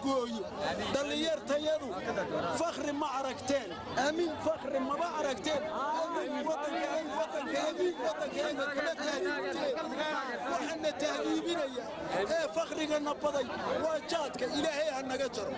gooyo dhallinyartayadu fakhri ma aragteen aamin fakhri maba aragteen waddankeega kala tahdiibteen waxaana tahdiibinaya ee fakhrigana baday waa jaadka ilaahay ha naga jaro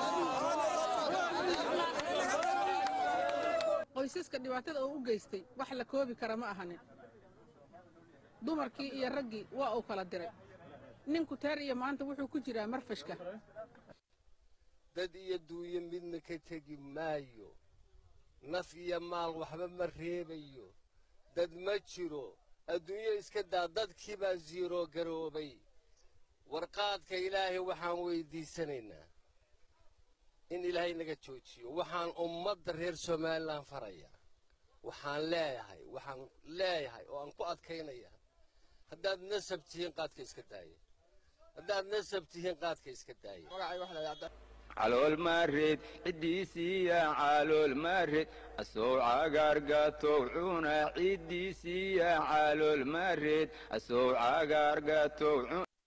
qoysaska dhibaatada uu u geystay wax la koobi kara ma ahanin dumarkii iyo raggii waa uu kala diray ninku teer iyo maanta wuxuu ku jiraa marfashka dad iyo duuyo midna ka tegi maayo naf iyo maal waxba ma reebayo dad ma jiro adduunyo iska daa dadkii baa siiroo garoobay warqaadka ilaahay waxaan weyddiisanaynaa in ilaahay naga joojiyo waxaan ummadda reer somalilan faraya waxaan leeyahay waxaan leeyahay oo aan ku adkaynaya haddaad nasab tihiin qaadka iska daaya haddaad nasab tihiin qaadka iska daaya calool maareed ciddiisiiya calool maareed asoo cagaargatow cuna ciddiisiiya calool maareed asoo cagaargatow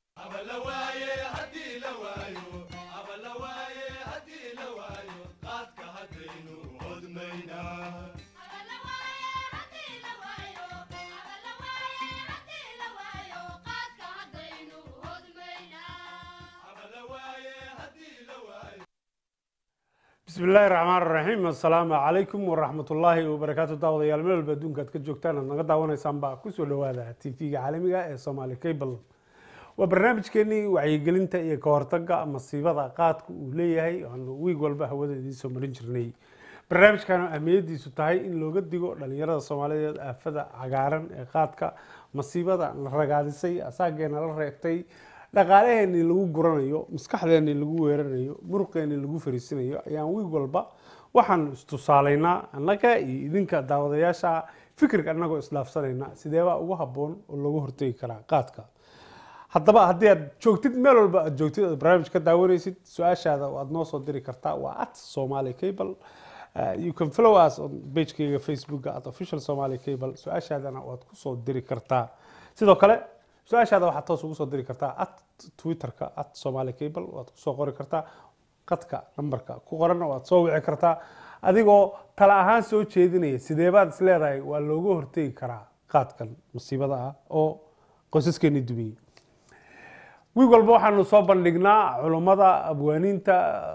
bismi illaahi raxmaan raxiim assalaamu calaykum waraxmat ullaahi wabarakaatu daawadayaal meel walba adduunka aad ka joogtaan aad naga daawanaysaan baa kusoo dhowaada t v-ga caalamiga ee somaali cable waa barnaamijkeenii wacyigelinta iyo ka hortaga masiibada qaadka uu leeyahay aanu wiig walba hawada idiinsoo marin jirnay barnaamijkan ahmiyadiisu tahay in looga digo dhalinyarada soomaaliyeed aafada cagaaran ee qaadka masiibada la ragaadisay asaageena la reegtay dhaqaalaheenii lagu guranayo maskaxdeenii lagu weerarayo muruqeenii lagu fariisinayo ayaan wiig walba waxaan istusaalaynaa annaga iyo idinka daawadayaasha fikirka annagoo isdhaafsanaynaa sideebaa ugu habboon oo loogu hortegi karaa qaadka haddaba haddii aad joogtid meel walba aad joogtid aad barnaamij ka daawanaysid su-aashaada aad noo soo diri kartaa waa at somali cable you can follow us on pagekeyga facebooka at official somali cable su-aashaadana waad kusoo diri kartaa sidoo kale su-aashaada waxaad toos ugu soo diri kartaa at twitterka at somali cable waad kusoo qori kartaa qadka nambarka ku qoranna waad soo wici kartaa adigoo tala ahaan soo jeedinaya sideebaad is leedahay waa looga hortegi karaa qaadkan masiibada ah oo qoysaskeeni dumiyey wiig walba waxaanu soo bandhignaa culummada abwaaniinta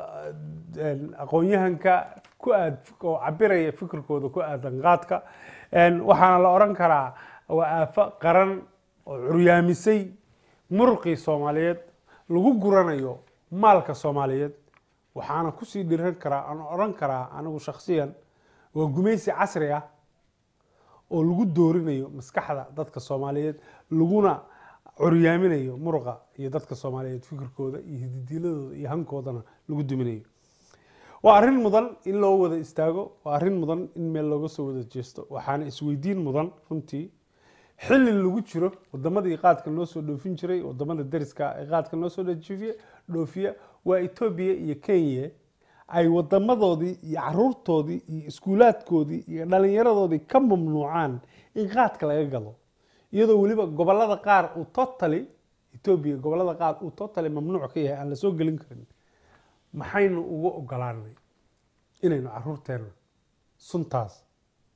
aqoon-yahanka ku aad oo cabiraya fikirkooda ku aadan qaadka waxaana la oran karaa waa aafo qaran oo curyaamisay muruqii soomaaliyeed lagu guranayo maalka soomaaliyeed waxaana kusii dhiran karaa aan oran karaa anigu shakhsiyan waa gumaysi casri ah oo lagu doorinayo maskaxda dadka soomaaliyeed laguna curyaaminayo muruqa iyo dadka soomaaliyeed fikirkooda iyo hididiiladooda iyo hankoodana lagu duminayo waa arrin mudan in loo wada istaago waa arrin mudan in meel looga soo wada jeesto waxaana isweydiin mudan runtii xilli lagu jiro wadamadii qaadka noo soo dhoofin jiray wadamada dariska ee qaadka noo soo dhoofiya waa etoobiya iyo kenya ay wadamadoodii iyo caruurtoodii iyo iskuulaadkoodii iyo dhalinyaradoodii ka mamnuucaan in qaadka laga galo iyadoo weliba gobolada qaar uu totally etoobiya gobolada qaar uu totally mamnuuc ka yahay aan la soo gelin karin maxaynu ugu ogolaanay inaynu caruurteena suntaas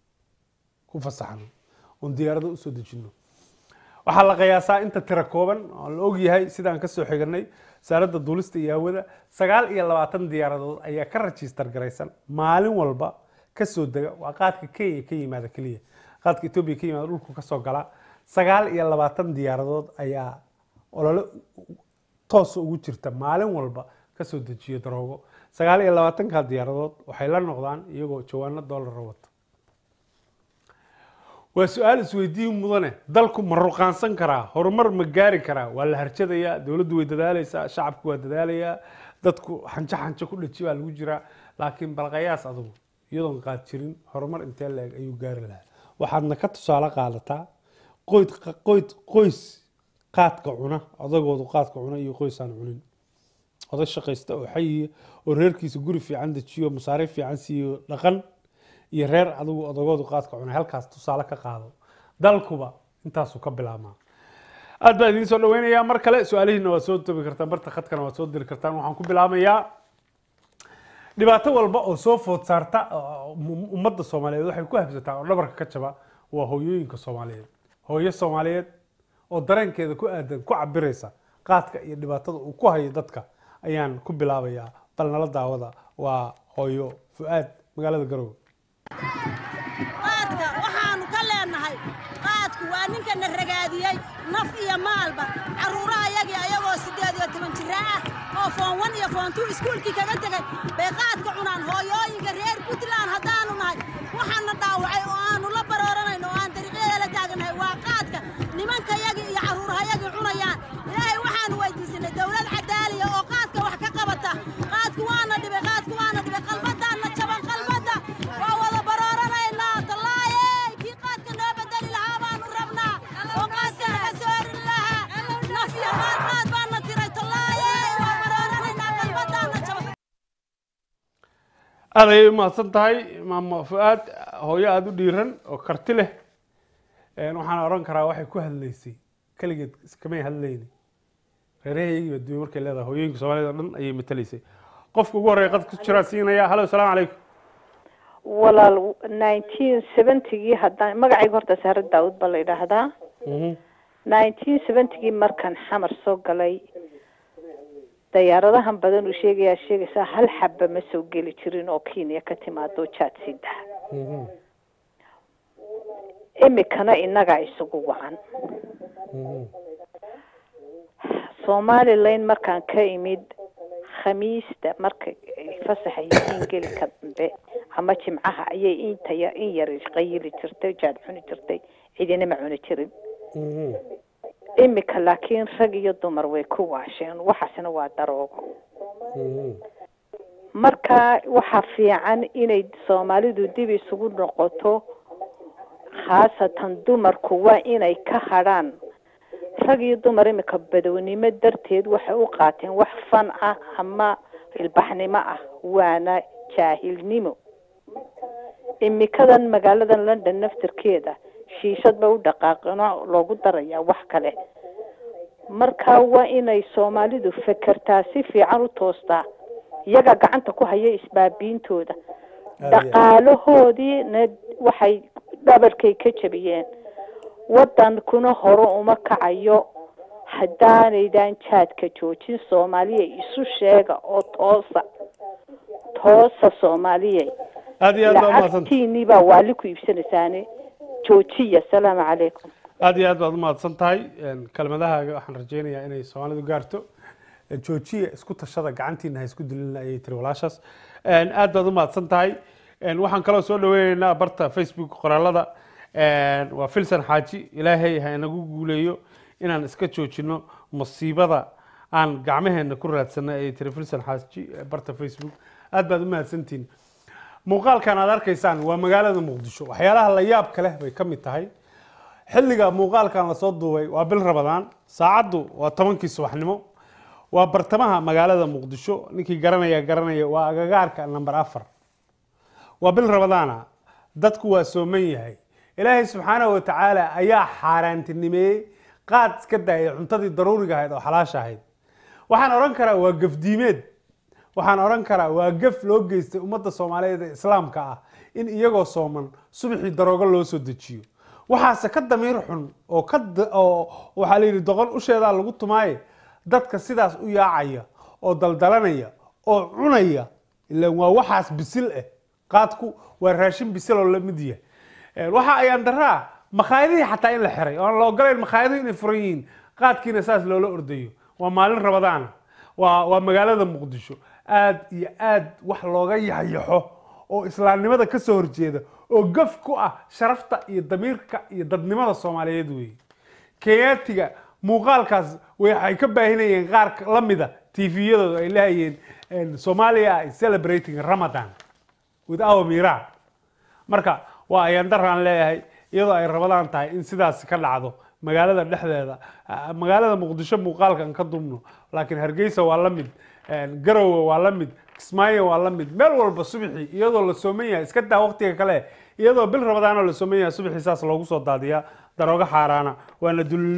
ku fasaxno oon diyaarado usoo dejino waxaa la qiyaasaa inta tira kooban oo la ogyahay sidaan kasoo xiganay wasaaradda duulista iyo hawada sagaal iyo labaatan diyaaradood ayaa ka rajistar garaysan maalin walba kasoo dega waa qaadka kenya ka yimaada keliya qaadka etoobiya ka yimaada dhulku kasoo gala sagaal iyo labaatan diyaaradood ayaa olole toosa ugu jirta maalin walba kasoo dejiyo daroogo sagaal iyo labaatanka diyaaradood waxay la noqdaan iyagoo jawaano doolara wata waa su-aal isweydiin mudane dalku ma ruqaansan karaa horumar ma gaari karaa waa la harjadayaa dowladdu way dadaaleysaa shacabku waa dadaalayaa dadku xanjo xanjo ku dhaji baa lagu jiraa laakiin balqayaas adugu iyadoon qaad jirin horumar intee la-eg ayuu gaari lahaa waxaadna ka tusaale qaadataa qoyd qoyd qoys qaadka cuna odagoodu qaadka cuna iyo qoys aan cunin oday shaqaysta oo xayiya oo reerkiisa guri fiican dejiyo masaariif fiican siiyo dhaqan iyo reer adigu odagoodu qaadka cunay halkaas tusaale ka qaado dalkuba intaasuu ka bilaabmaa aad baa idiin soo dhaweynayaa mar kale su-aalihiina waad soo tobi kartaan barta khadkana waad soo diri kartaan waxaan ku bilaamayaa dhibaato walba oo soo food saarta oo um- ummadda soomaaliyeed waxay ku habsataa oo dhabarka ka jaba waa hooyooyinka soomaaliyeed hooyo soomaaliyeed oo dareenkeeda ku aadan ku cabiraysa qaadka iyo dhibaatada uu ku hayo dadka ayaan ku bilaabayaa bal nala daawada waa hooyo fu-aad magaalada garowe qaadka waxaannu ka leennahay qaadku waa ninkana ragaadiyey naf iyo maalba carruuraha yagii ayagoo siddeed iyo toban jira ah oo foon wan iyo foon tuu iskuulkii kaga tegey bay qaadka cunaan hooyooyinka reer puntland haddaannu nahay waxaana dhaawacay oo aannu la barooranayno oo aan dariiqyada la taagannahay waa qaadka nimanka yagii iyo carruurahayagii cunayaan ilaahay waxaannu weydiisanay dowlad cadaaliya oo qaadka wax ka qabata qaadku waana dhibay qaadku waana dhibay qalbadaanna jaban qalbadda waa wada barooranaynaa tallaayey kii qaadka noo bedeli lahaa baanu rabnaa oo qaadka naga soorin lahaa naf iyo maal qaad baana tiray tallaayey waa barooranaynaa qalbadaanna jaban aad ayay umahadsan tahay maamo fu-aad hooyo aada u dhiiran oo karti leh Een, waxaan oran karaa waxay ku hadlaysay keligeed iskamay hadlayni reerahaygii baa duwe markay leedahay hooyooyinka soomaaliyed oo dhan ayay matalaysay qofka ugu horreeya qadka ku jiraa siinaya halo asalaamu calaykum walaal nineteen seventygii haddaan magacayga horta saare daawud baa la yidhaahdaa nineteen seventygii markaan xamar soo galay dayaaradahan badan uu sheegayaa sheegaysaa hal xaba ma soo geli jirin oo kenya ka timaado jaad sida imikana innagaa isugu wacan somalilan markaan ka imid khamiista marka ay fasaxa yihiin gelika dambe ama jimcaha ayay intaya in yar qayili jirtay jaad cuni jirtay cidina ma cuni jirin imika laakiin rag iyo dumar way ku waasheen waxaasna waa daroogo marka waxaa fiican inay soomaalidu dib isugu noqoto khaasatan dumarku waa inay ka hadhaan rag iyo dumar imika badownimo darteed waxay u qaateen wax fan ah ama ilbaxnimo ah waana jaahilnimo imikadan magaaladan london naftirkeeda shiishad ba u dhaqaaqino loogu darayaa wax kale marka waa inay soomaalidu fekertaa si fiican u toostaa iyaga gacanta ku haya isbaabiintooda dhaqaalahoodiina waxay dhabarkay ka jabiyeen wadankuna hore uma kacayo haddaanaydan jaadka joojin soomaaliya isu sheega oo toosa toosa soomaaliya aad iyo aad baa umahadsan lacagtiinii baa waali ku iibsanaysaane joojiya asalaamu calaykum aad iyo aad baad umahadsan tahay Een, kelmadahaaga waxaan rajeynayaa inay soomaalidu gaarto Een, joojiya isku tashada gacantiina ha isku dilina ayay tiri walaashaas Een, aad baad umahadsan tahay Een, waxaan kaloo soo dhaweyneynaa barta facebook qoraalada Een, waa filsan xaaji ilaahay ha inagu guuleeyo inaan iska joojino musiibada aan gacmaheena ku raadsanay ayay tiri filsan xaaji ee barta facebook aad baad umahadsantihin muuqaalkan aad arkaysaan waa magaalada muqdisho waxyaalaha la yaabka leh bay ka mid tahay xilliga muuqaalkan lasoo duubay waa bil rabadaan saacaddu waa tobankii subaxnimo waa bartamaha magaalada muqdisho ninkii garanaya garanaya waa agagaarka namber afar waa bil rabadaana dadku waa sooman yahay ilaahay subxaanahu wa tacaala ayaa xaaraantinimeeyey qaad iska daayay cuntadii daruuriga ahayd oo xalaasha ahayd waxaan odhan karaa waa gafdiimeed waxaan odhan karaa waa gaf loo geystay ummadda soomaaliyeed ee islaamka ah in iyagoo sooman subaxii daroogo loo soo dejiyo waxaase ka damiir xun oo ka da- oo waxaa la yidhi doqon usheedaa lagu tumaaye dadka sidaas u yaacaya oo daldalanaya oo cunaya ilaan waa waxaas bisil ah qaadku waa raashin bisil oo la mid yahay Een, waxa ayaan daraa makhaayadihii xataa in la xiray oo aan la ogolayn makhaayadihi inay furan yihiin qaadkiina saas loola ordayo waa maalin rabadaana waa waa magaalada muqdisho aad iyo aad wax looga yaxyaxo oo islaamnimada ka soo horjeeda oo gaf ku ah sharafta iyo damiirka iyo dadnimada soomaaliyeed weeye kenyaatiga muuqaalkaas waxay ka baahinayeen qaar la mida tviyadooda ay leehayeen somalia is celebrating ramadan with our mira marka waa ayaan daraan leeyahay iyadoo ay rabadaan tahay in sidaas ka dhacdo magaalada dhexdeeda ah, magaalada muqdisho muuqaalkan ka dumno laakiin hargeysa waa la mid een, garowe waa la mid kismaayo waa la mid meel walba subaxii iyadoo la sooman yahay iska daa waqtiga kale iyadoo bil rabadaanoo la sooman yahay subaxii saas loogu soo daadiyaa daroogo xaaraana waana dulilnimo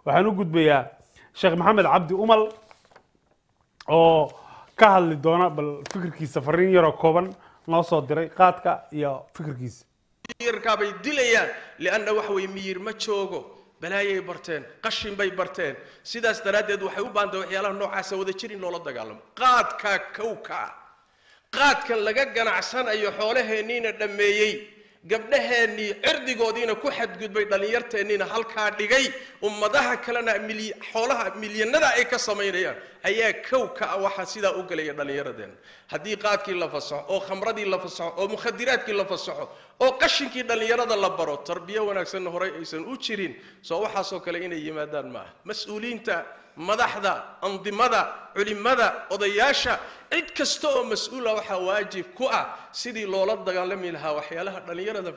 waxaan u gudbayaa sheekh maxamed cabdi umal oo ka hadli doona bal fikirkiisa fariin yaroo kooban noo soo diray qaadka iyo fikirkiisa miyirkaa bay dilayaan lianna waxa weye miyir ma joogo balaayay barteen qashin bay barteen sidaas daraaddeed waxay u baahantay waxyaalaha noocaasa wada jir in loola dagaalamo qaadkaa kowka ah qaadkan laga ganacsanayo xoolaheenniina dhammeeyey gabdhaheennii cirdigoodiina ku xadgudbay dhallinyarteenniina halkaa dhigay ummadaha kalena mily- xoolaha milyanada ay ka samaynayaan ayaa kow ka ah waxaa sidaa u gelaya dhallinyaradeenna haddii qaadkii la fasaxo oo khamradii la fasaxo oo mukhadiraadkii la fasaxo oo qashinkii dhallinyarada la baro tarbiyo wanaagsanna horey aysan u jirin soo waxaasoo kale inay yimaadaan ma aha mas-uuliyiinta madaxda andimada culimada odayaasha cid kasta oo mas-uula waxaa waajib ku ah sidii loola dagaalami lahaa waxyaalaha dhallinyarada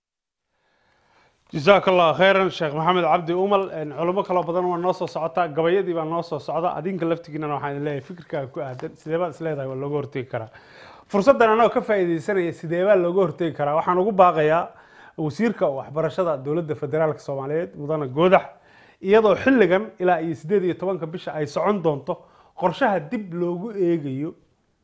jasaak allah khayran sheekh maxamed cabdi umal culimo kaloo badan waa noo soo socotaa gabayadii baa noo soo socda adinka laftigiinana waxaan idin leeyahay fikirkaaga ku aadan sidee baad is leedahay waa looga hortegi karaa fursaddan anagoo ka faa'iidaysanaya sidee baa looga hortegi karaa waxaan ugu baaqayaa wasiirka waxbarashada dowladda federaalka soomaaliyeed mudane goodax iyadoo xilligan ilaa iyo sideed iyo tobanka bisha ay socon doonto qorshaha dib loogu eegayo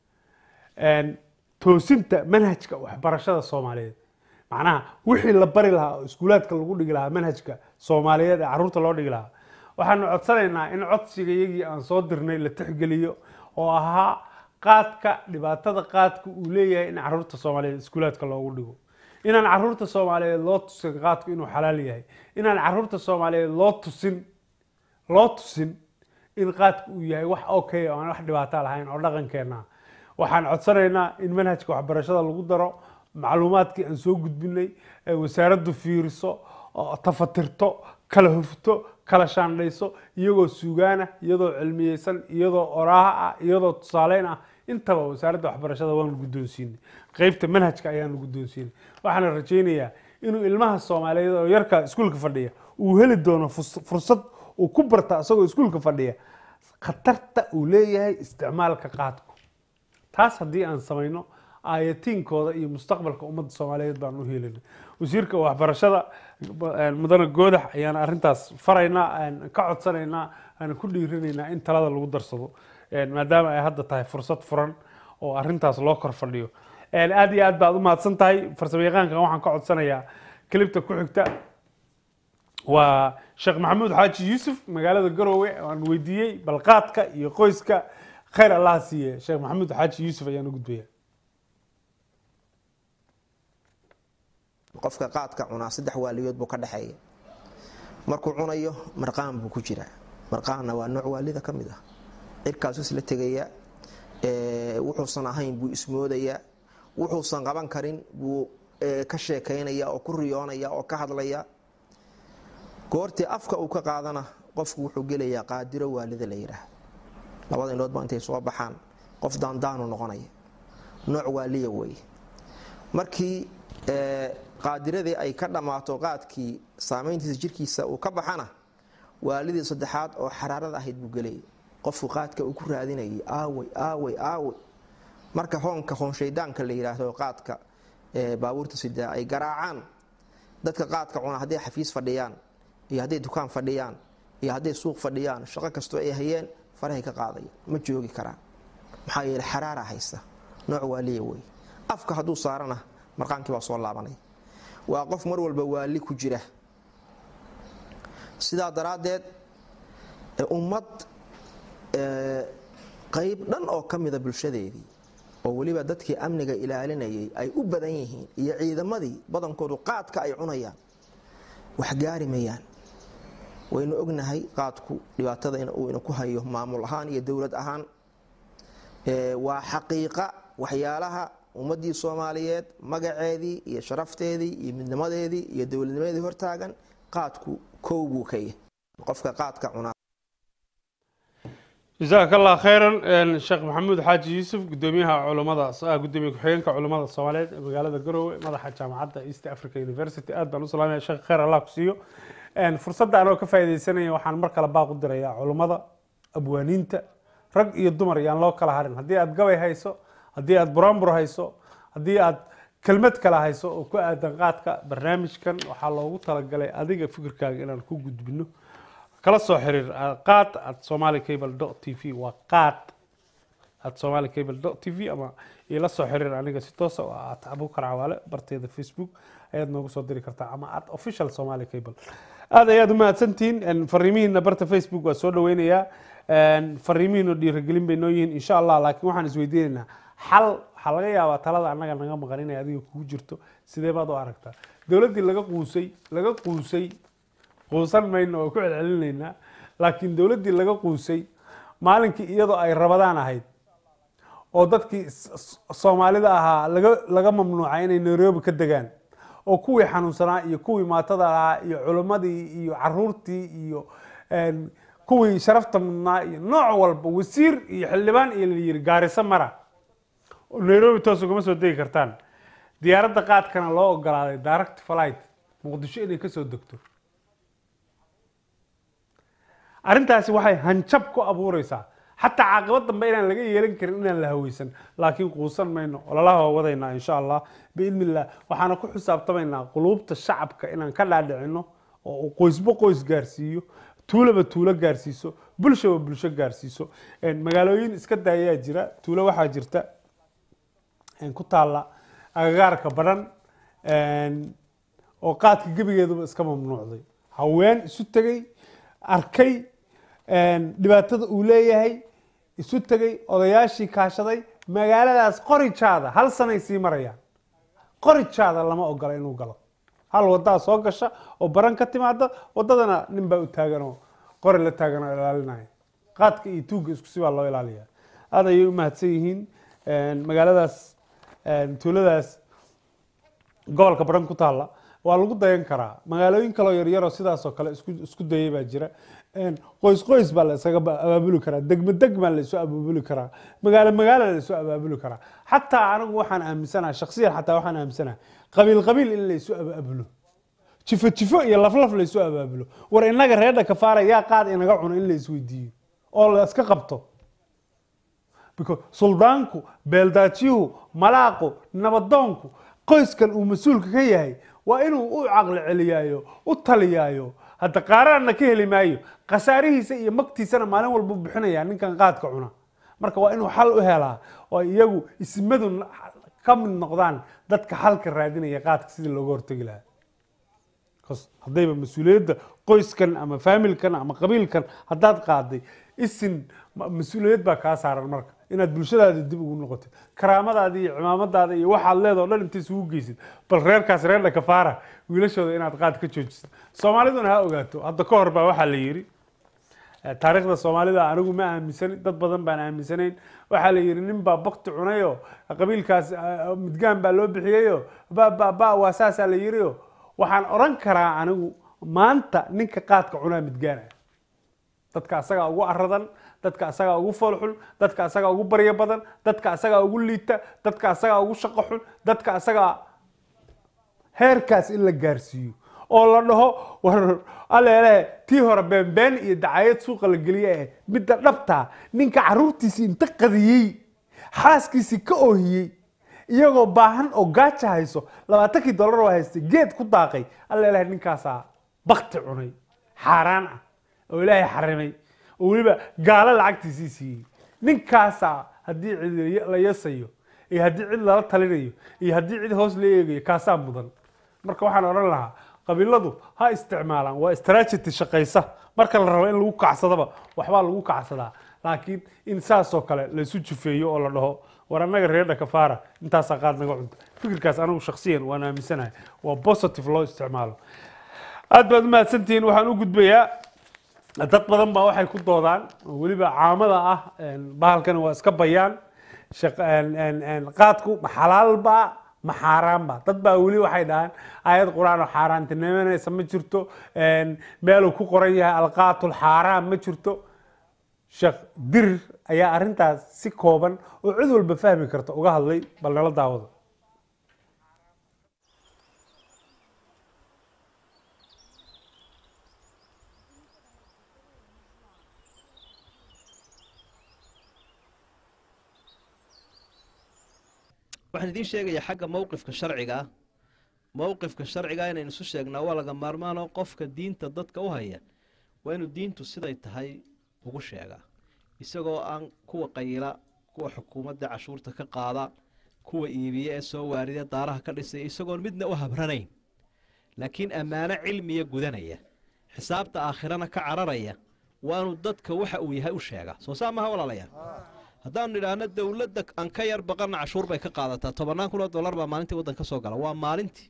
toosinta manhajka waxbarashada soomaaliyeed macnaha wixii la bari lahaa oo iskuulaadka lagu dhigi lahaa manhajka soomaaliyeed ee caruurta loo dhigi lahaa waxaanu codsanaynaa in codsiga iyagii aan soo dirnay la tixgeliyo oo ahaa qaadka dhibaatada qaadka uu leeyahay in caruurta soomaaliyeed iskuulaadka loogu dhigo inaan caruurta soomaaliyeed loo tusin qaadku inuu xalaal yahay inaan caruurta soomaaliyeed loo tusin loo tusin in qaadku uu yahay wax okay oo aan wax dhibaato lahayn oo dhaqankeena waxaan codsanaynaa in manhajka waxbarashada lagu daro macluumaadkii aan soo gudbinay ee wasaaraddu fiiriso oo tafatirto kala hufto kala shaandhayso iyagoo suugaana iyadoo cilmiyeysan iyadoo oraaha ah iyadoo tusaaleyn ah intaba wasaaradda waxbarashada waanu guddoonsiinay qeybta manhajka ayaanu guddoonsiinay waxaana rajaynayaa inuu ilmaha soomaaliyeed oo yarka iskuulka fadhiya uu heli doono fus- fursad uu ku barta isagoo iskuulka fadhiya khatarta uu leeyahay isticmaalka qaadku taas haddii aan samayno aayatiinkooda iyo mustaqbalka ummadda soomaaliyeed baan u helinay wasiirka waxbarashada mudane goodax ayaan arrintaas faraynaa aan ka codsanaynaa aan ku dhiirinaynaa in talada lagu darsado maadaama ay hadda tahay fursad furan oo arrintaas loo kor fadhiyo aad iyo aad baad u mahadsan tahay farsamo yaqaankan waxaan ka codsanayaa kilibta ku xigta waa sheekh maxamuud xaaji yuusuf magaalada garowe aan weydiiyey balqaadka iyo qoyska khayr allah siiye sheekh maxamuud xaaji yuusuf ayaan u gudbaya qofka qaadka cunaa saddex waaliyood buu ka dhexeeya markuu cunayo marqaan buu ku jiraa marqaanna waa nooc waalida ka mid ah cirkaasu isla tegaya wuxuusan ahayn buu ismoodayaa wuxuusan qaban karin buu ka sheekaynaya oo ku riyoonaya oo ka hadlaya goortii afka uu ka qaadana qofku wuxuu gelayaa qaadiro waalida la yidhaah labada indhoodba intay soo baxaan qof daandaanu noqonaya nooc waaliya weeye markii qaadiradii ay ka dhammaato qaadkii saamayntiisa jirkiisa uu ka baxana waalidii saddexaad oo xaraarada ahayd buu gelayay qofku qaadka uu ku raadinayay aawey aawey aawey marka hoonka hoonshaydaanka la yidhaahdo qaadka baabuurta sidaa ay garaacaan dadka qaadka cuna hadday xafiis fadhiyaan iyo hadday dukaan fadhiyaan iyo hadday suuq fadhiyaan shaqo kastoo ay hayeen farahay ka qaadaya ma joogi karaan maxaa yeele xaraara haysta nooc waaliya wey afka hadduu saarana marqaankii baa soo laabanaya waa qof mar walba waali ku jira sidaa daraaddeed ummad qayb dhan oo ka mida bulshadeedii oo weliba dadkii amniga ilaalinayay ay u badan yihiin iyo ciidamadii badankoodu qaadka ay cunayaan wax gaari mayaan waynu ognahay qaadku dhibaatada uu ina ku hayo maamul ahaan iyo dowlad ahaan waa xaqiiqa waxyaalaha ummadii soomaaliyeed magaceedii iyo sharafteedii iyo midnimadeedii iyo dowladnimadii hortaagan qaadku kow buu ka yahay qofka qaadka cunaa jazaak allah khayran sheekh maxamuud xaaji yuusuf gudoomiyaha culamada gudoomiye ku-xigeenka culamada soomaaliyeed ee magaalada garowe madaxa jaamacadda east africa university aad baan u salaamaya sheekh khayr allah ku siiyo fursadda anoo ka faaidaysanaya waxaan mar kale baaq u dirayaa culummada abwaaniinta rag iyo dumar yaan loo kala harin haddii aad gabay hayso haddii aad buraanbur hayso haddii aad kelmad kale hayso oo ku aadan qaadka barnaamijkan waxaa loogu talagalay adiga fikirkaaga inaan ku gudbino kala soo xiriir ah, qaad at somali cable dot t v waa qaad at somali cable dot t v ama ila soo xiriir aniga si toosa oo at abukar cawaale barteeda facebook ayaad noogu soo diri kartaa ama at official somali cable aad ayaad u mahadsantihiin En, fariimihiina barta facebook waa soo dhaweynayaa En, fariimihiina dhiirigelin bay noo yihiin insha allah laakiin waxaan isweydiinaynaa xal waxaa laga yaabaa talada annaga naga maqan inay adiga kugu jirto sidee baad u aragtaa dowladdii laga quusay laga quusay quusan mayno oo ku celcelinaynaa laakiin dowladdii laga quusay maalinkii iyadoo ay rabadaan ahayd oo dadkii s- s- soomaalida ahaa laga laga mamnuucay inay nairobi ka degaan oo kuwii xanuunsanaa iyo kuwii maatada ahaa iyo culimmadii iyo caruurtii iyo en, kuwii sharafta mudnaa iyo nooc walba wasiir iyo xildhibaan iyo la yiri gaariso mara oo nairobi toos ugama soo degi kartaan diyaaradda qaadkana loo ogolaaday direct flight muqdisho inay kasoo degto arrintaasi waxay hanjab ku abuureysaa xataa caaqibad dambe inaan laga yeelan karin inaan la haweysan laakiin quusan mayno ololaha waa wadaynaa insha allah biidni illah waxaana ku xisaabtamaynaa quluubta shacabka inaan ka dhaadhicino oo uu qoysba qoys gaarsiiyo tuulaba tuulo gaarsiiso bulshaba bulsho gaarsiiso En, magaalooyin iska daayaa jira tuulo waxaa jirta en, ku taalla agagaarka badhan En, oo qaadka gebigeeduba iska mamnuucday haween isu tegey arkay en, dhibaatada uu leeyahay isu tegey odayaashii kaashaday magaaladaas qorijaada hal sanay sii marayaan qorijaada lama ogola inuu galo hal wadaa soo gasha oo baran ka timaada wadadana nin baa u taagan oo qori la taagan oo ilaalinaya qaadka iyo tuugga isku si baa loo ilaaliya aad ayay u mahadsan yihiin En, magaaladaas en, tuuladaas gobolka baran ku taalla waa lagu dayan karaa magaalooyin kaloo yaryaroo sidaasoo kale isku isku dayay baa jira En, qoys qoys baa la isaga ba- abaabuli karaa degmo degmaa la isu abaabuli karaa magaalo magaalo la isu abaabuli karaa xataa anigu waxaan aaminsanaha shaksiyan xataa waxaan aaminsanaha qabiil qabiil in la isu abaabulo jifo jifo iyo laflaf la isu abaabulo war inaga reerdha kafaara yaa qaad inaga cuno in la isweydiiyo oo la iska qabto because suldaanku beeldaajiyuhu malaaqu nabadoonku qoyskan uu mas-uulka ka yahay waa inuu u caqli celiyaayo u taliyaayo hadda qaaraanna ka heli maayo khasaarihiisa iyo magtiisana maalin walba u bixinaya ninkan qaadka cuna marka waa inuu xal u helaa oo iyagu ismadu n- ka mid noqdaan dadka xalka raadinaya qaadka sidii looga hortegi lahaa Because haddayba mas-uuliyadda qoyskan ama faamilkan ama qabiilkan haddaad qaaday isin ma- mas-uuliyad baa kaa saaran marka inaad bulshadaada dib ugu noqotid karaamadaada iyo cimaamadaada iyo waxaad leedahay oo dhan inta isugu geysid bal reerkaas reerna kafaara wiilashooda inaad qaad ka joojisid soomaaliduna ha ogaato hadda ka hor baa waxaa la yidhi Eh, taariikhda soomaalida anigu ma aaminsanin dad badan baan aaminsanayn waxaa la yidhi nin baa bakti cunayo qabiilkaas eh, midgaan baa loo bixiyayo ba ba ba waa saasaa la yidhiyo waxaan oran karaa anigu maanta ninka qaadka cunaa midgaan ah dadka asagaa ugu aradan dadka asagaa ugu foolxun dadka asagaa ugu baryo badan dadka asagaa ugu liita dadka asagaa ugu shaqo xun dadka asagaa heerkaas in la gaarsiiyo oo la dhaho war aleele tii hore beenbeen iyo dacayad suuqa la geliye eh midda dhabtaa ninka caruurtiisii inta qadiyey xaaskiisii ka oohiyey iyagoo baahan oo gaaja hayso labaatankii dollar oo haystay geed ku daaqay aleele ninkaasaa bakti cunay xaaraan ah oo ilaahay xarimay oo weliba gaalo lacagtiisii siiyey ninkaasaa haddii cid la yasayo iyo haddii cid lala talinayo iyo haddii cid hoos la eegayo kaasaa mudan marka waxaan odhan lahaa qabiiladu ha isticmaalaan waa strategy shaqaysa marka la rabo in lagu kacsadaba waxbaa lagu kacsadaa laakiin in saasoo kale laysu jufeeyo oo la dhaho war annaga reer dhakafaara intaasaa qaad naga cunta fikirkaas anigu shaksiyan waan aaminsanahay waa positive loo isticmaalo aad baad u mahadsantihiin waxaan u gudbayaa dad badan baa waxay ku doodaan oo weliba caamada ah bahalkani waa iska bayaan shaq- een- een- een qaadku ma xalaalba ma xaaraanba dad baa weli waxay dhahaan aayad qur-aan oo xaaraantinimanaysa ma jirto een, meeluu ku qoran yahay alqaatul xaaraan ma jirto sheekh dirir ayaa arrintaas si kooban oo cid walba fahmi karta uga hadlay bal nala daawado waxaan idiin sheegayaa xagga mowqifka sharciga ah mowqifka sharciga ah inaynu isu sheegnaa waa laga maarmaanoo qofka diinta dadka u haya waa inuu diintu siday tahay ugu sheegaa isagoo aan kuwa qayila kuwa xukuumadda cashuurta ka qaada kuwa iibiya ee soo waarida daaraha ka dhisaya isagoon midna u habranayn laakiin ammaano cilmiya gudanaya xisaabta aakhirana ka cararaya waanu dadka waxa uu yahay u sheegaa soo saa maha walaalayaal haddaanu nidhaahno dowladda aan ka yar baqana cashuur bay ka qaadataa tobannaan kun oo dollar baa maalintii waddan ka soo gala waa maalintii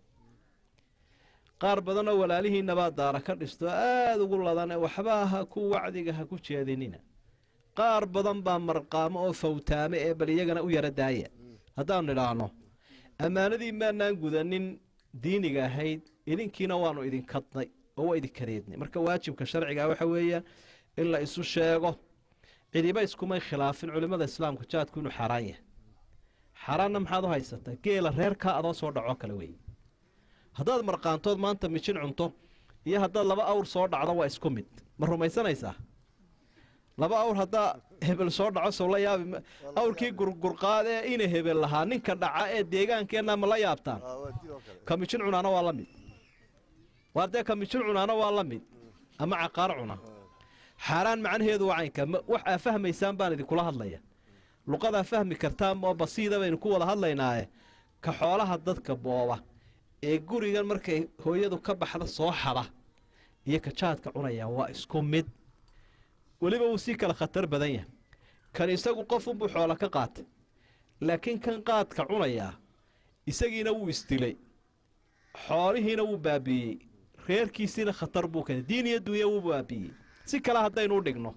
qaar badanoo walaalihiinabaa daara ka dhisto aada ugu ladan ee waxba ha ku wacdiga ha ku jeedinina qaar badan baa marqaamo oo fawtaame ee bal iyagana u yara daaya haddaanu nidhaahno ammaanadii maanaan gudanin diiniga ahayd idinkiina waanu idinkadnay oo waa idinkadeednay marka waajibka sharciga waxa weeyaan in la isu sheego cidiba iskumay khilaafin culimmada islaamka jaadku inuu xaaraan yahay xaaraanna maxaad u haysataa geela reerkaa adoo soo dhaco kale wey haddaad marqaantood maanta mijin cunto iyo haddaad laba awr soo dhacdo waa isku mid ma rumaysanaysaa laba awr haddaa hebel soo dhaco sow la yaabi awrkii gurgurqaad ee ina hebel lahaa ninka dhaca ee deegaankeenna ma la yaabtaan ka mijin cunaana waa la mid waa dee ka mijin cunaana waa la mid ama caqaar cuna xaaraan macnaheedu waa caynka wax aa fahmaysaan baan idinkula hadlaya luqadaa fahmi kartaan oo basiida baynu ku wada hadlaynaaye ka xoolaha dadka booba ee gurigan markay hooyadu ka baxda soo xada iyo ka jaadka cunaya waa isku mid weliba wuu sii kala khatar badan yahay kan isagu qof unbuu xoola ka qaatay laakiin kan qaadka cunayaa isagiina wuu isdilay xoolihiina wuu baabiiyey reerkiisiina khatar buu keenay diin iyo dunya wuu baabiiyey si kale haddaynu u dhigno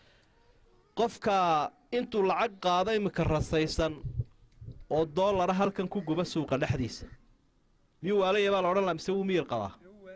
qofka intuu lacag qaado iminka rasaysan oo doolara halkan ku guba suuqa dhexdiisa miyuu waalaya baa la odhan laha mise wuu miyir qabaa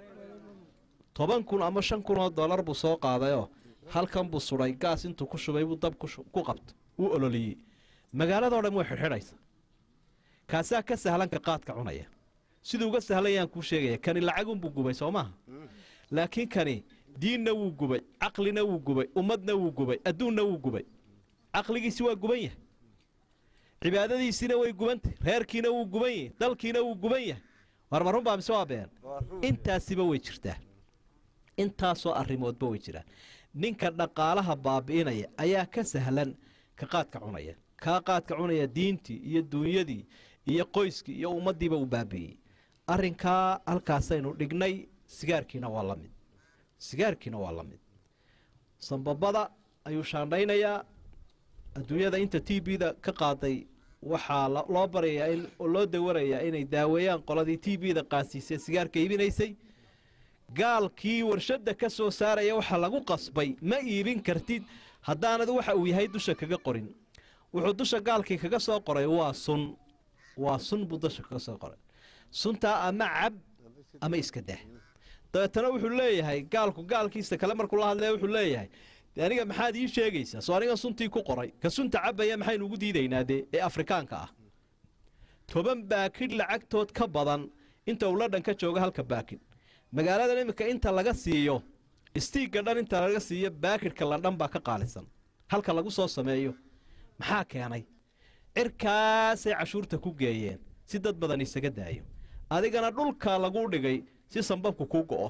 toban kun ama shan kun oo dollar buu soo qaadayoo halkan buu sudhay gaas intuu ku shubay buu dab ku qabto wuu ololiyey magaaladao dhan way xidhxidhaysa kaasaa ka sahlanka qaadka cunaya siduu uga sahlayaan kuu sheegaya kani lacagunbuu gubay soo maaha laakiin kani diinna wuu gubay caqlina wuu gubay ummadna wuu gubay adduunna wuu gubay caqligiisi waa guban yahay cibaadadiisiina way gubantay reerkiina wuu guban yahay dalkiina wuu guban yahay war ma runbaa mise waa been intaasiba way jirtaa intaasoo arrimoodba way jiraan ninka dhaqaalaha baabi'inaya ayaa ka sahlan ka qaadka cunaya kaa qaadka cunaya diintii iyo duunyadii iyo qoyskii iyo ummaddiiba uu baabi'iyey arrinkaa halkaasaynu dhignay sigaarkiina waa la mid sigaarkiina waa la mid sambabada ayuu shaandhaynayaa adduunyada inta t b da ka qaaday waxaa loo barayaa in oo loo dawarayaa inay daaweeyaan qoladii t b da qaasiisee sigaarka iibinaysay gaalkii warshadda ka soo saaraya waxaa lagu qasbay ma iibin kartid haddaanad waxa uu yahay dusha kaga qorin wuxuu dusha gaalkii kaga soo qoray waa sun waa sun buu dusha kaga soo qoray suntaa ama cab ama iska dah dabeetana wuxuu leeyahay gaalku gaalkiisa kale markuu la hadlaya wuxuu leeyahay de aniga maxaad ii sheegaysaa soo aniga suntii ku qoray ka sunta cabaya maxaynu ugu diidaynaa dee ee afrikaanka ah toban baakidh lacagtood ka badan inta uu ladhan ka jooga halka baakidh magaaladan iminka inta laga siiyo istiigga dhan inta laga siiyo baakidhka la dhan baa ka qaalisan halka lagu soo sameeyo maxaa keenay cirkaasay cashuurta ku geeyeen si dad badan isaga daayo adigana dhulka laguu dhigay si sambabku kuu go'o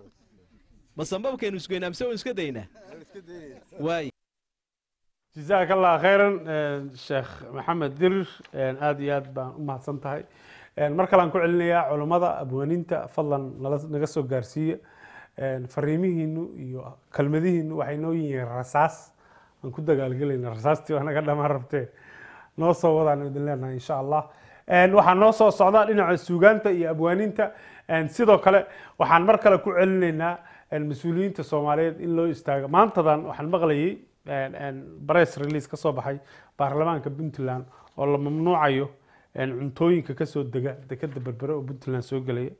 ma sambabkaynu isgoynaa mise waynu iska daynaa waay jazaaka allah khayran sheekh maxamed dirir aada iyo aad baan u mahadsan tahay mar kalean ku celinayaa culummada abwaaninta fadlan nala naga soo gaarsiiya fariimihiinu iyo kelmadihiinu waxay noo yihiin rasaas aan ku dagaalgelayna rasaastii waa naga dhamaan rabtee noo soo wadaan idin leenahay insha allah waxaa noo soo socda dhinaca suugaanta iyo abwaaninta sidoo kale waxaan mar kale ku celinaynaa mas-uuliyiinta soomaaliyeed in loo istaago maantadan waxaan maqlayay bress release ka soo baxay baarlamaanka puntland oo la mamnuucayo cuntooyinka kasoo dega dekeda berbere oo puntland soo gelaya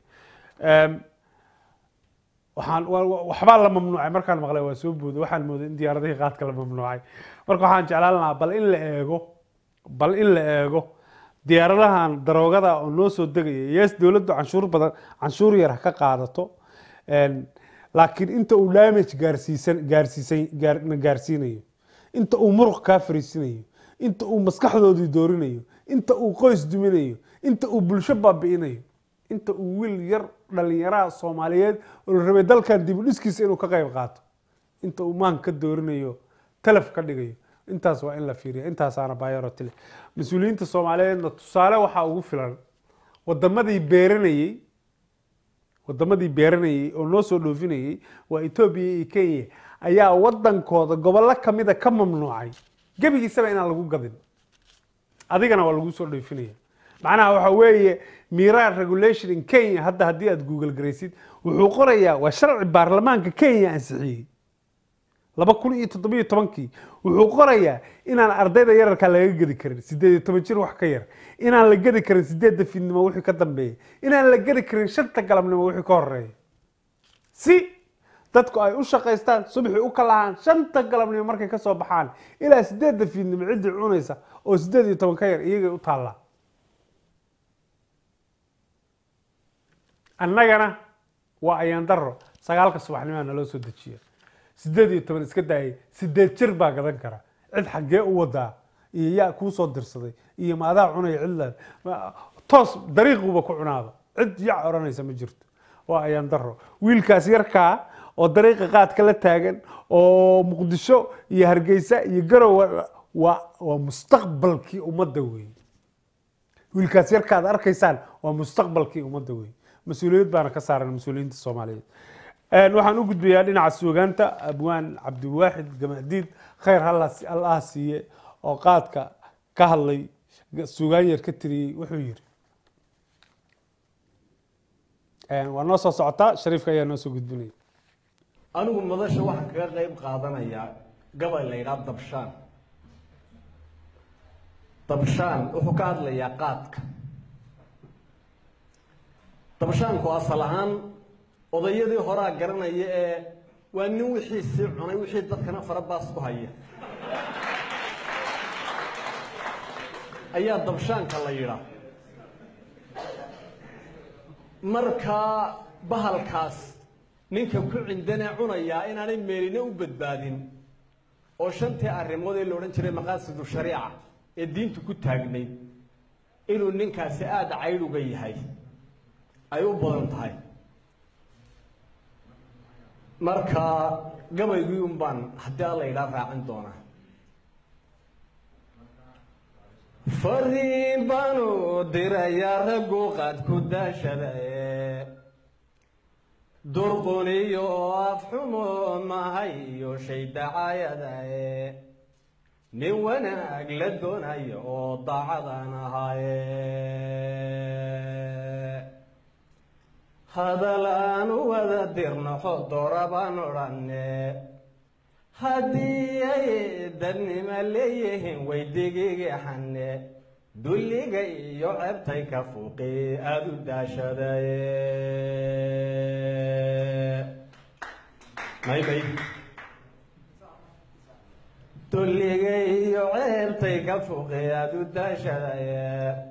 waxaan waxbaa la mamnuucay markaan maqlay waa soo booday waxaan mooday in diyaaradihii qaadka la mamnuucay marka waxaan jeclaan lahaa bal in la eego bal in la eego diyaaradahan daroogada oo noo soo degaya yes dowladdu canshuur badan canshuur yar ha ka qaadato laakiin inta uu damage gaarsiisan gaarsiisan gaarna gaarsiinayo inta uu muruq kaa fariisinayo inta uu maskaxdoodii doorinayo inta uu qoys duminayo inta uu bulsho baabi'inayo inta uu wiil yar dhalinyaraha soomaaliyeed oo la rabay dalkan dib u dhiskiisa inuu ka qayb qaato inta uu maan ka doorinayo talaf ka dhigayo intaas waa in la fiiriya intaasaana bayoroti leh mas-uuliyiinta soomaaliyeedna tusaale waxaa ugu filan wadamadii beeranayey wadamadii beeranayey oo noo soo dhoofinayey waa etoobiya iyo kenya ayaa wadankooda gobollo kamida ka mamnuucay gebigiisaba inaan lagu gadin adigana waa lagu soo dhoofinaya macnaha waxa weeye miraa regulation in kenya hadda haddii aad google garaysid wuxuu qorayaa waa sharci baarlamaanka kenya ansixiyey laba kun iyo toddobiyo tobankii wuxuu qorayaa inaan ardayda yararka laga gedi karin sideed iyo toban jir wax ka yar inaan la gedi karin sideedda fiidnimo wixii ka dambeeya inaan la gedi karin shanta galabnimo wixii ka horeeya si dadku ay u shaqaystaan subaxii u kalahaan shanta galabnimo markay kasoo baxaan ilaa sideedda fiidnimo ciddii cunaysa oo sideed iyo toban ka yar iyagay u taallaa annagana waa ayaan daro sagaalka subaxnimaa naloo soo dejiya sideed iyo toban iska daayay sideed jir baa gadan kara cid xaggee u wadaa iyo yaa kuu soo dirsaday iyo maadaa cunaya cidlaad toos dariiquba ku cunaaba cid yac odhanaysa ma jirto waa ayaan daro wiilkaas yarkaa oo dariiqa qaadka la taagan oo muqdisho iyo hargeysa iyo garow waa waa mustaqbalkii ummadda weeye wiilkaas yarkaad arkaysaan waa mustaqbalkii ummadda weeye mas-uuliyad baana ka saaran mas-uuliyiinta soomaaliyeed waxaan u gudbayaa dhinaca suugaanta abwaan cabdiwaaxid gamadiid khayr allaha siiye oo qaadka ka hadlay suugaan yar ka tiriyey wuxuu yiri waa noo soo socotaa shariifka ayaa noo soo gudbinaya anigu madasha waxaan kaga qayb qaadanayaa gabay la yidhaha dabshaan dabshaan wuxuu ka hadlayaa qaadka dabshaanku asal ahaan odayadii horaa garanaya ee waa nin wixiisii cunay wixii dadkana farabaas ku haya ayaa dabshaanka la yidhaa markaa bahalkaas ninka ku cindanee cunayaa inaanay meelina u badbaadin oo shantii arrimood ee la odhan jiray maqaasidu shariica ee diintu ku taagnayd inuu ninkaasi aada caydhuga yahay ay u badan tahay marka gabaygii un baan haddii alla yidhaa raacin doonaa fariin baanu dirayaa raggu qaad ku daashadae durquniyo afxumo mahay iyo shay dacaayadae nin wanaag la doonayo oo daacadan ahaye hadal aan u wada dirnaxo doora baan odhanne haddii ay dadnimo leeyihiin way digigaxanne dulliga iyo ceebtay ka fuuqi aada u daashadaye maymay dulliga iyo ceebtay ka fuuqi aada u daashadaye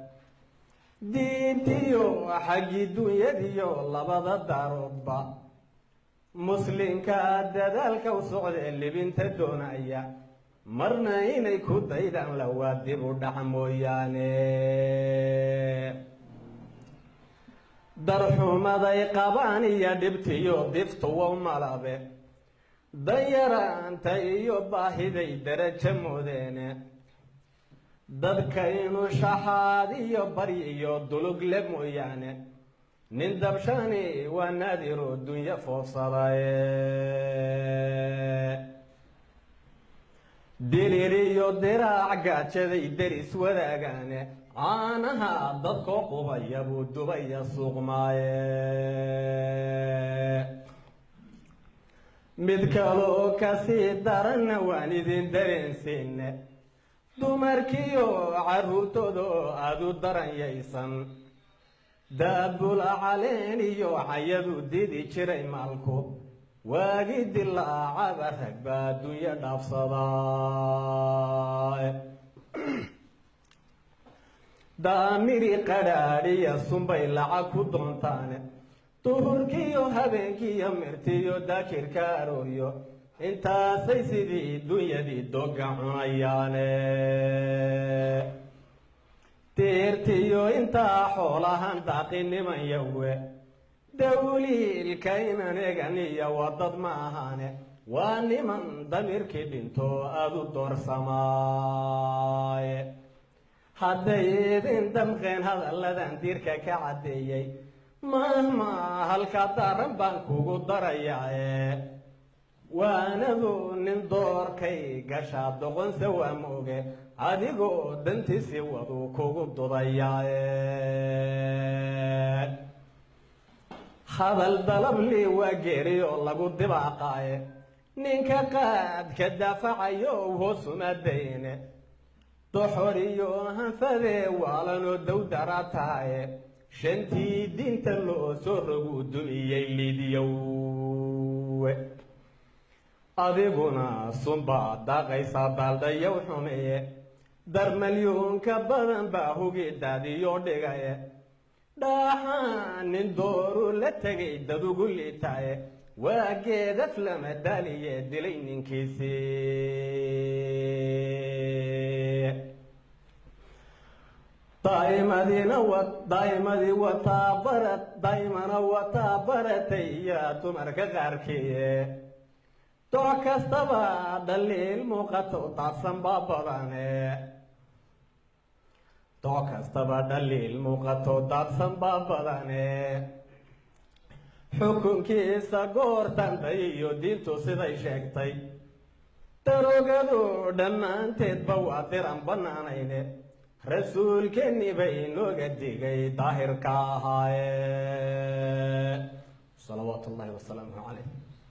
diintiyo xaggii dunyadiyo labada daaroodba muslimka dadaalka u socdee libinta doonaya marna inay ku daydaan lawaa dib u dhac mooyaane darxumaday qabaan iyo dhibtiyo diftuwa malabe danyaraanta iyo baahiday darajo moodeene dadka inuu shaxaad iyo baryi iyo dulug le mooyaane nin dabshani waa naadiroo dunyo foofsadaye dirir iyo diraac gaajaday deris wadaagaane caanaha dadkoo qubaya buu dubaya suuqmaaye mid kaloo kasii daranna waan idin dareensiine dumarkiyo carruurtooda aada u daranyaysan daabula caleen iyo cayadu didi jiray maalku waagi dilaacaba rag baa adduunyo dhaafsadaa daamiri qadhaadhiya sunbay lacag ku doontaane duhurkiiyo habeenkiiyo mirtiyo daakirka arooryo intaasay sidii dunyadii doga cunayaane deertiyo intaa xoolahan daaqiniman yawe dawliilka inan egan iyo wadad ma ahaane waa niman damiirkii dhinto aada u doorsamaaye hadday idin damqeen hadalladan diirka ka caddeeyey mahma halka daran baan kugu darayaaye waanadu nin doorkay gashaa doqonse waa mooge adigoo dantiisii waduu kugu dudayaaye hadal dalablii waa geeriyoo lagu dibaaqaaye ninka qaadka daafacayo hoosuma dayne doxoriyo hanfadee waalanoo dowdara tahaye shantii diinta loo soo roguu dumiyey liidyowe adiguna sunbaa daaqaysa daaldhayow xumeeye darmalyuunka badan baa hugi daadiyo dhigaye dhaaxaan nin dooru la tegay dad ugu liitaaye waa geedaf lama daaliye dilay ninkiisii daa'imadina wa daa'imadii wataa barat daa'imana wataa baratay yaa dumarka qaarkiiye dooc kastaba dhaliil muuqato daadsan baa badane dooc kastaba dhaliil muuqato daadsan baa badane xukunkiisa goortanta iyo diintu siday sheegtay darogadu dhammaanteedba waa diran bannaanayne rasuulkeenni bay inooga digay daahirka ahaaye salawaatu ullahi wasalaamu calayh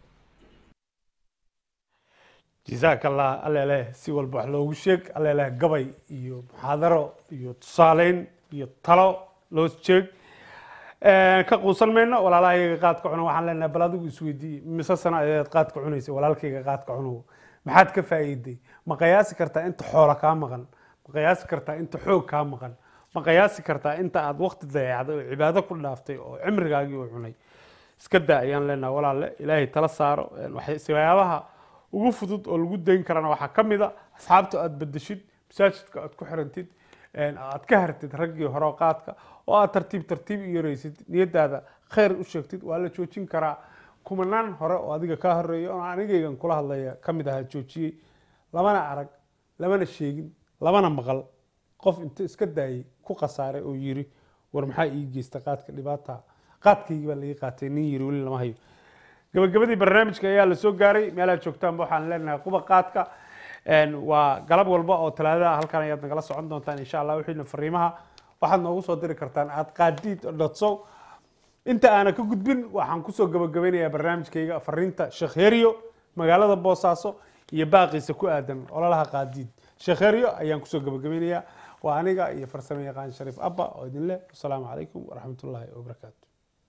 jazaaka allah alleleh si walba wax loogu sheeg alleleh gabay iyo muxaadaro iyo tusaaleyn iyo talo loo sheeg ka quusan mayno walaalahayga qaadka cuno waxaan leenahay bal adigu isweydiiye mise sano ayaad qaadka cunaysa walaalkayga qaadka cunow maxaad ka faa'iiday ma qiyaasi kartaa inta xoola kaa maqan ma qiyaasi kartaa inta xoog kaa maqan ma qiyaasi kartaa inta aad waqti dayacday oo cibaado ku dhaaftay oo cimrigaagii uu cunay iska daa ayaan leenahay walaalle ilaahay tala saaro waxyaabaha ugu fudud oo lagu dayn karana waxaa ka mid a asxaabta aad bedeshid masaajidka aad ku xirantid aad ka hartid raggii hore qaadka oo aad tartiib tartiib u yaraysid niyadaada khayr u sheegtid waa la joojin karaa kumanaan hore oo adiga kaa horeeya oo anigaygan kula hadlaya ka mid ahaa joojiyey lamana arag lamana sheegin lamana maqal qof inta iska daayay ku khasaaray oo yiri war maxaa ii geysta qaadka dhibaata qaadkaygii baa laga qaatay nin yiri weli lama hayo gabagabadii barnaamijka ayaa lasoo gaaray meelaad joogtaanba waxaan leenahay quba qaadka waa galab walba oo talaadada halkan ayaad nagala socon doontaan insha allah wixiina fariimaha waxaad noogu soo diri kartaan aad qaadiid dotsow inta aana ka gudbin waxaan kusoo gabagabeynayaa barnaamijkayga fariinta sheekh heryo magaalada boosaaso iyo baaqiisa ku aadan ololaha qaadiid sheekh heryo ayaan kusoo gabagabeynayaa waa aniga iyo farsamo yaqaan shariif abba oo idin leh wasalaamu calaykum waraxmatullaahi wabarakaatu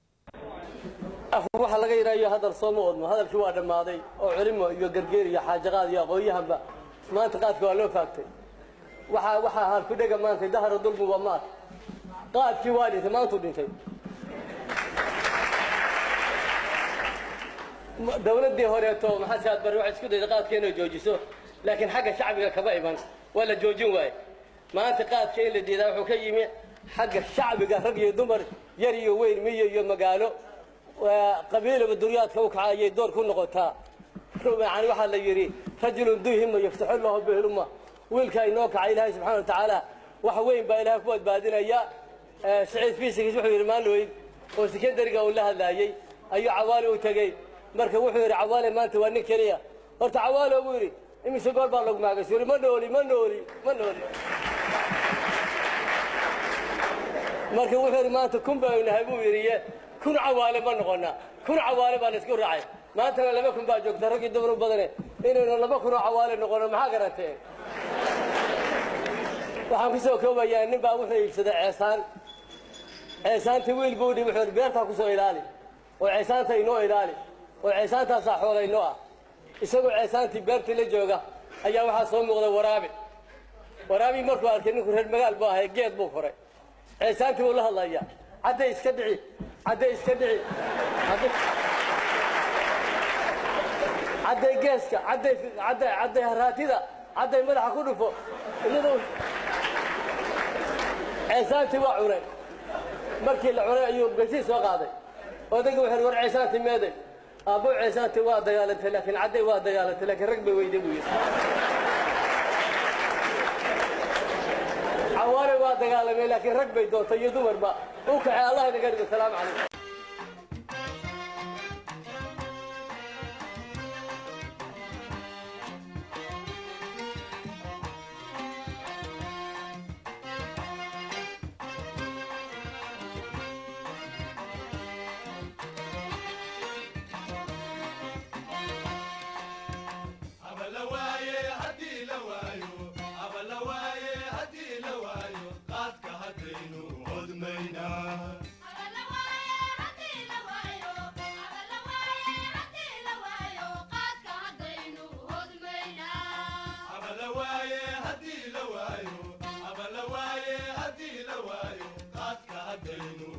waxaa laga yidhaayo hadal sooma odmo hadalkii waa dhammaaday oo culimo iyo gargeer iyo xaajaqaad iyo aqoon-yahanba maanta qaadka waa loo faagtay waxaa waxaa ahaan ku dhega maanta dahara dulmi waa maad qaadkii waa dhintay maantuu dhintay dawladdii horeeto maxaa saad bari waxay isku dayday qaadka inay joojiso laakiin xagga shacbiga kama iman waa la joojin waaye maanta qaadka in la diidaa wuxuu ka yimi xagga shacbiga rag iyo dumar yar iyo weyn miyo iyo magaalo qabiilaba duryaadka u kaca ayay door ku noqotaa yani waxaa la yidhi rajulun duhima yaftaxu lahu bihluma wiilka inoo kaca ilaahay subxana wa tacaala wax weyn baa ilahay ku badbaadinaya saciid fiisigiis wuxuu yidhi maalweyn oo sekendariga uu la hadlaayey ayuu cawaale u tegey marka wuxuu yidhi cawaale maanta waa nin keliya horta cawaale buu yidhi imise goor baa lagu maagaysa yidhi ma nooli ma nooli ma nooli marka wuxuu yidhi maanta kun baynu nahay buu yidhi kun cawaale ma noqona kun cawaale baan isku raacay maantana laba kun baa joogta raggii dumar u badane inaynu laba kunoo cawaale noqono maxaa garateen waxaan ku soo koobayaa nin baa wuxuu iibsaday ceesaan ceesaantii wiil buu dhi wuxuu beertaa ku soo ilaali oo ceesaanta inoo ilaali oo ceesaantaasaa xoola inoo ah isagoo ceesaantii beertii la jooga ayaa waxaa soo muuqday waraabe waraabii markuu arkay ninku reer magaal buu ahay geed buu koray ceesaantii buu la hadlayaa cadday iska dhici cadday iska dhici cadday geeska cadday cadday cadday haraatida cadday madaxa ku dhufo iyadoo ceesaantii waa cunay markii la cunay ayuu gasiis soo qaaday odayga wuxuu war ceesaantii meeday aabbo ceesaanti waa dagaalantay laakiin cadday waa dagaalantay laakiin rag bay weyday buu yidhi xawaare waa dagaalamay laakiin rag bay doontay iyo dumarba u kaxay allah inaga dhigo salaamu calaykum hadii la waayo qaadka haddaynu